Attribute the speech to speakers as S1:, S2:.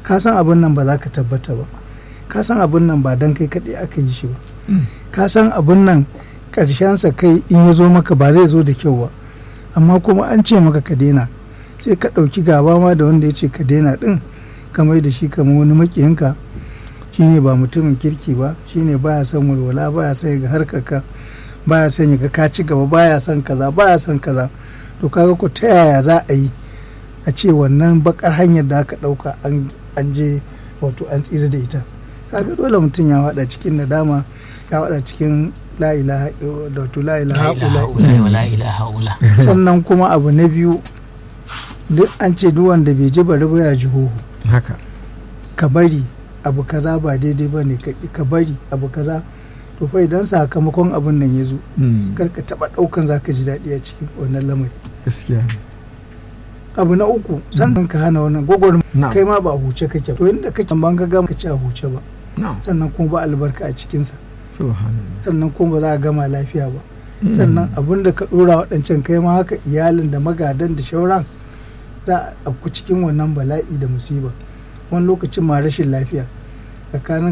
S1: ka san abin nan ba za ka tabbata ba ka san abin nan ba don kai kaɗai aka yi shi ba ka san abin nan ƙarshensa kai in ya zo maka ba zai zo da kyau ba amma kuma an ce maka ka daina sai ka ɗauki gaba ma da wanda ya ce ka daina ɗin ka mai da shi kamar wani maƙiyinka shine ba mutumin kirki ba shine baya son walwala baya son ga harkarka baya son ya ga ka ci gaba baya son kaza baya son kaza to kaga ko ta yaya za a yi a ce wannan bakar hanyar da aka ɗauka an je wato an tsira da ita kaga dole mutum ya wada cikin nadama ya wada cikin la ilaha da wato la ilaha ula sannan kuma abu na biyu duk an ce duk wanda bai ji bari ba ya ji hoho
S2: haka
S1: ka bari abu kaza ba daidai ba ne ka bari abu kaza to fa idan sakamakon abun nan ya zo kar ka taba daukan zaka ji daɗi a cikin wannan lamari
S2: gaskiya
S1: abu na uku sannan ka hana wannan gogor kai ma ba a huce kake to inda kake ban ga gama ka ci a huce ba sannan kuma ba albarka a cikinsa sannan kuma ba za a gama lafiya ba sannan abun da ka dora waɗancan kai ma haka iyalin da magadan da shauran za a ku cikin wannan bala'i da musiba wani lokacin ma rashin lafiya tsakanin